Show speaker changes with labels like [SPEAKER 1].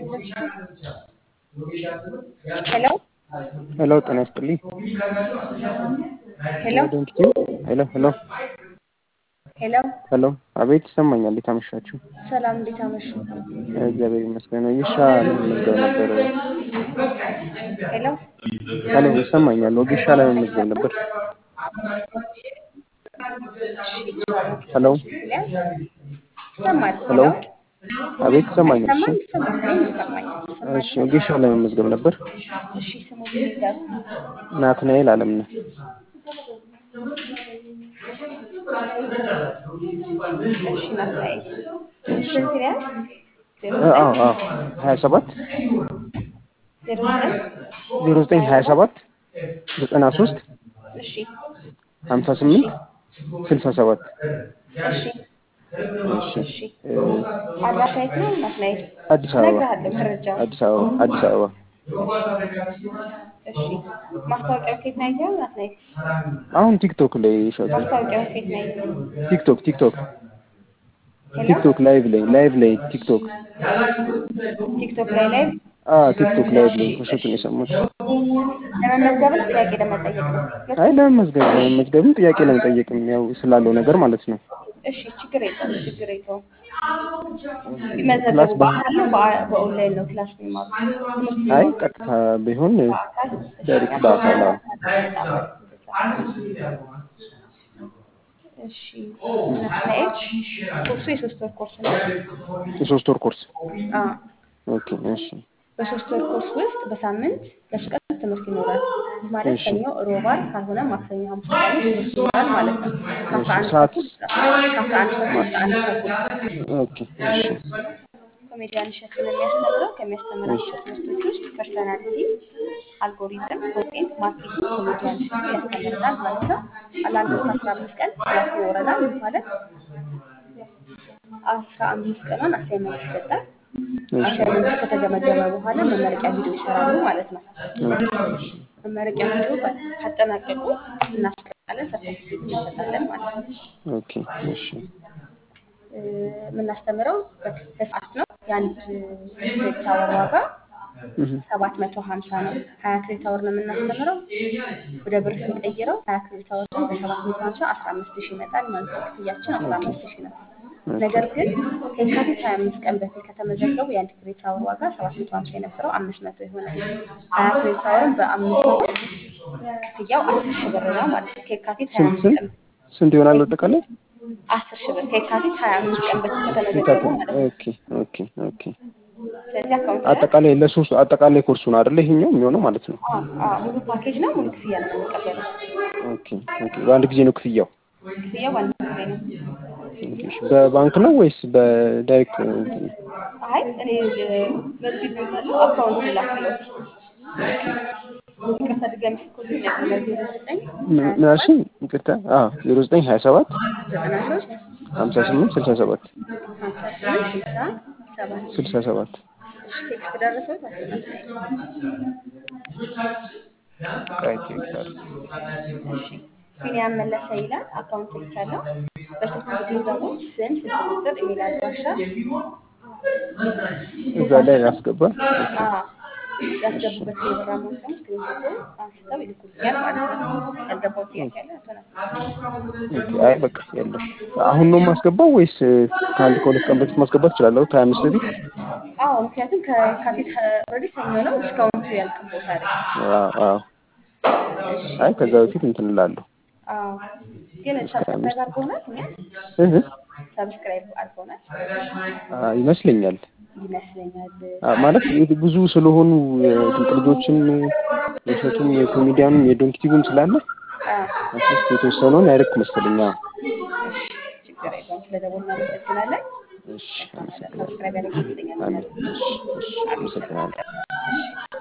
[SPEAKER 1] ሄሎ
[SPEAKER 2] ሄሎ ጤና ይስጥልኝ።
[SPEAKER 1] ሄሎ
[SPEAKER 2] ዶንኪቲዩ ሄሎ ሄሎ
[SPEAKER 1] ሄሎ
[SPEAKER 2] ሄሎ አቤት ይሰማኛል። እንዴት አመሻችሁ?
[SPEAKER 1] ሰላም፣ እንዴት አመሹ?
[SPEAKER 2] እግዚአብሔር ይመስገን። ወጌሻ ለመመዝገብ ነበር።
[SPEAKER 1] ሄሎ
[SPEAKER 2] ሄሎ ይሰማኛል። ወጌሻ ለመመዝገብ ነበር። ሄሎ
[SPEAKER 1] ይሰማል?
[SPEAKER 2] ሄሎ አቤት ይሰማኛል። እሺ
[SPEAKER 1] ይሰማል? ይሰማል? እኔም ይሰማኛል።
[SPEAKER 2] እሺ ወጌሻ ለመመዝገብ ነበር።
[SPEAKER 1] እሺ፣ ስሙ ይላል።
[SPEAKER 2] ናትናኤል አለምነህ
[SPEAKER 1] እሺ፣ ናትናኤል ስንት ያህል? ዜሮ
[SPEAKER 2] እ አዎ አዎ ሀያ ሰባት
[SPEAKER 1] ዜሮ ዘጠኝ
[SPEAKER 2] ዜሮ ዘጠኝ ሀያ ሰባት ዘጠና ሶስት
[SPEAKER 1] እሺ፣
[SPEAKER 2] ሀምሳ ስምንት ስልሳ ሰባት
[SPEAKER 1] እሺ፣
[SPEAKER 2] እሺ
[SPEAKER 1] እሺ።
[SPEAKER 2] እ
[SPEAKER 1] አድራሻ የት ነው ናትናኤል?
[SPEAKER 2] አዲስ አበባ
[SPEAKER 1] እነግርሃለሁ መረጃውን።
[SPEAKER 2] አዲስ አበባ አዲስ አበባ
[SPEAKER 1] እሺ፣ ማስታወቂያው ከየት ነው ያየኸው ናትናኤል?
[SPEAKER 2] አሁን ቲክቶክ ላይ ሸጡ
[SPEAKER 1] ማስታወቂያው ከየት ነው ያየኸው?
[SPEAKER 2] ቲክቶክ ቲክቶክ
[SPEAKER 1] ሄሎ
[SPEAKER 2] ቲክቶክ ላይቭ ላይ ላይቭ ላይ ቲክቶክ
[SPEAKER 1] ቲክቶክ ላይ ላይ
[SPEAKER 2] አ ቲክቶክ ላይቭ ላይ ከሸጡ ነው የሰሙት።
[SPEAKER 1] ለመመዝገብ ነው ጥያቄ ለመጠየቅ ነው?
[SPEAKER 2] አይ ለመመዝገብ ለመመዝገብም ጥያቄ ለመጠየቅም ያው ስላለው ነገር ማለት ነው።
[SPEAKER 1] እሺ ችግር የለውም ችግር የለውም።
[SPEAKER 2] ክላስ
[SPEAKER 1] ቢመዘገቡ
[SPEAKER 2] በ-
[SPEAKER 1] በአካል ነው በአ- በኦንላይን ነው ክላስ የሚማሩት? ትምህርት
[SPEAKER 2] አይ
[SPEAKER 1] የሚማሩት
[SPEAKER 2] ቀጥታ ቢሆን
[SPEAKER 1] በአካል? እሺ
[SPEAKER 2] ዳይሬክት በአካል አዎ።
[SPEAKER 1] እሺ ናትናኤል ኮርሱ የሶስት ወር ኮርስ ነው።
[SPEAKER 2] የሶስት ወር ኮርስ
[SPEAKER 1] አዎ
[SPEAKER 2] ኦኬ እሺ
[SPEAKER 1] በሶስት ወር ኮርስ ውስጥ በሳምንት ለሶስት ቀን ትምህርት ይኖራል። ይህ ማለት
[SPEAKER 2] እሺ
[SPEAKER 1] ሰኞ፣ ሮብ፣ ዓርብ ካልሆነ ማክሰኞ፣ ሐሙስ፣ ቅዳሜ ትምህርት ይኖራል ማለት ነው።
[SPEAKER 2] እሺ
[SPEAKER 1] ከአስራ አንድ
[SPEAKER 2] ሰዓት
[SPEAKER 1] ተኩል እስከ ከአስራ አንድ ተኩል እስከ አንድ ተኩል
[SPEAKER 2] ኦኬ እሺ
[SPEAKER 1] ኮሜዲያን እሸቱ ነው የሚያስተምረው።
[SPEAKER 2] እሺ
[SPEAKER 1] ከሚያስተምራቸው ትምህርቶች ውስጥ ፐርሰናሊቲ፣ አልጎሪዝም፣ ኮንቴንት ማርኬቲንግ ኮሜዲያን እሸቱ ያስተምረናል ማለት ነው። ለአንድ ወር ከአስራ አምስት ቀን ክላስ ይኖረናል። ይህ ማለት አስራ አምስት ቀኗን አሳይመንት ይሰጣል።
[SPEAKER 2] እሺ
[SPEAKER 1] አሳይመንቱ ከተገመገመ በኋላ መመረቂያ ቪዲዮ ይሰራሉ ማለት ነው።
[SPEAKER 2] ኦኬ እሺ
[SPEAKER 1] መመረቂያ ቪዲዮ ካጠናቀቁ እናስቀጣለን፣ ሰርተፊኬት እንሰጣለን ማለት ነው።
[SPEAKER 2] ኦኬ እሺ
[SPEAKER 1] እ፣ የምናስተምረው በ- በሰዓት ነው። የአንድ ክሬዲት አወር ዋጋ
[SPEAKER 2] እህ
[SPEAKER 1] ሰባት መቶ ሀምሳ ነው። ሀያ ክሬዲት አወር ነው የምናስተምረው። ወደ ብር ስንቀይረው ሀያ ክሬዲት አወር ነው በሰባት መቶ ሀምሳ አስራ አምስት ሺህ ይመጣል ማለት ነው። ክፍያችን አስራ
[SPEAKER 2] ኦኬ
[SPEAKER 1] አምስት ሺህ ነው።
[SPEAKER 2] ኦኬ
[SPEAKER 1] ነገር ግን ከየካቲት ሀያ አምስት ቀን በፊት ከተመዘገቡ የአንድ ክሬዲት አወር ዋጋ ሰባት መቶ ሀምሳ የነበረው አምስት መቶ ይሆናል። ሀያ ክሬዲት አወርን በአምስት መቶ ክፍያው አስር ሺህ ብር ነው ማለት ነው። ከየካቲት ሀያ
[SPEAKER 2] ስንት
[SPEAKER 1] አምስት
[SPEAKER 2] ስንት
[SPEAKER 1] ቀን
[SPEAKER 2] ስንት ይሆናል አጠቃላይ?
[SPEAKER 1] አስር ሺህ ብር ከየካቲት ሀያ አምስት ቀን በፊት ከተመዘገቡ
[SPEAKER 2] የካቲት
[SPEAKER 1] ማለት ነው።
[SPEAKER 2] ኦኬ ኦኬ ኦኬ
[SPEAKER 1] ስለዚህ አካውንት ላይ
[SPEAKER 2] አጠቃላይ ለሶስት አጠቃላይ ኮርሱ ነው አይደለ? ይሄኛው የሚሆነው ማለት ነው።
[SPEAKER 1] አዎ አዎ ሙሉ ፓኬጅ ነው። ሙሉ ክፍያ ነው የምንቀበለው።
[SPEAKER 2] ኦኬ ኦኬ በአንድ ጊዜ ነው ክፍያው?
[SPEAKER 1] ክፍያው በአንድ ጊዜ ነው።
[SPEAKER 2] ኦኬ እሺ በባንክ ነው ወይስ በዳይሬክት እንትን ነው?
[SPEAKER 1] አይ እኔ በዚህ ብያለሁ አካውንት ላክለት።
[SPEAKER 2] ኦኬ
[SPEAKER 1] ይቅርታ ድጋሚ ስልኮትን ነበር ዜሮ ዘጠኝ
[SPEAKER 2] ምን
[SPEAKER 1] ሀያ
[SPEAKER 2] ምን
[SPEAKER 1] ሰባት
[SPEAKER 2] አልሽኝ? ይቅርታ አዎ ዜሮ ዘጠኝ ሀያ ሰባት
[SPEAKER 1] ዘጠና ሶስት
[SPEAKER 2] ሀምሳ ስምንት ስልሳ ሰባት
[SPEAKER 1] ሀምሳ ስምንት ስልሳ ሰባት
[SPEAKER 2] ስልሳ ሰባት
[SPEAKER 1] እሺ ቴክስት ደረሰው ታስናል።
[SPEAKER 2] ቆይ ቼክ ላድርግ።
[SPEAKER 1] እሺ ቢኒያም መለሰ ይላል አካውንት ልካለው። በስልክ ቁጥሩ ደግሞ ስም፣ ስልክ ቁጥር፣ ኢሜል አድራሻ
[SPEAKER 2] እዛ ላይ ላስገባ። ኦኬ
[SPEAKER 1] አዎ
[SPEAKER 2] እሺ
[SPEAKER 1] ያስገቡበት የብር አማውንት ስክሪንሾት አንስተው ይልኩልኛል ማለት ነው። ያልገባው ጥያቄ አለ አቶ ናት?
[SPEAKER 2] ኦኬ አይ በቃ የለም። አሁን ነው የማስገባው ወይስ ከአንድ ከሁለት ቀን በፊት ማስገባት እችላለሁ? ከሀያ አምስት በፊት
[SPEAKER 1] አዎ ምክንያቱም ከካቲት ኦልሬዲ ሰኞ ነው ዲስካውንቱ ያልቅቦታል።
[SPEAKER 2] አዎ አዎ።
[SPEAKER 1] እሺ
[SPEAKER 2] አይ ከዛ በፊት እንትን እላለሁ
[SPEAKER 1] አዎ ግን
[SPEAKER 2] እስከ ሀያ
[SPEAKER 1] ሰብስክራይብ
[SPEAKER 2] አምስት
[SPEAKER 1] አድርገውናል እኛ
[SPEAKER 2] እህ
[SPEAKER 1] ሰብስክራይብ አድርገውናል
[SPEAKER 2] አ ይመስለኛል
[SPEAKER 1] ይመስለኛል።
[SPEAKER 2] አ ማለት ይህ ብዙ ስለሆኑ የድንቅ ልጆችም የእሸቱም የኮሜዲያኑም የዶንኪቲቭም ስላለ
[SPEAKER 1] አዎ
[SPEAKER 2] አትሊስት የተወሰነውን ያደርግ መሰለኝ። አዎ
[SPEAKER 1] እሺ ችግር የለውም። ስለደወልን እናመሰግናለን።
[SPEAKER 2] እሺ
[SPEAKER 1] መልካም
[SPEAKER 2] አመሰግናለሁ።
[SPEAKER 1] ሰብስክራይብ ያደረግልኛል።
[SPEAKER 2] አሜን። እሺ እሺ አመሰግናለሁ።
[SPEAKER 1] አመሰግናለሁ። እሺ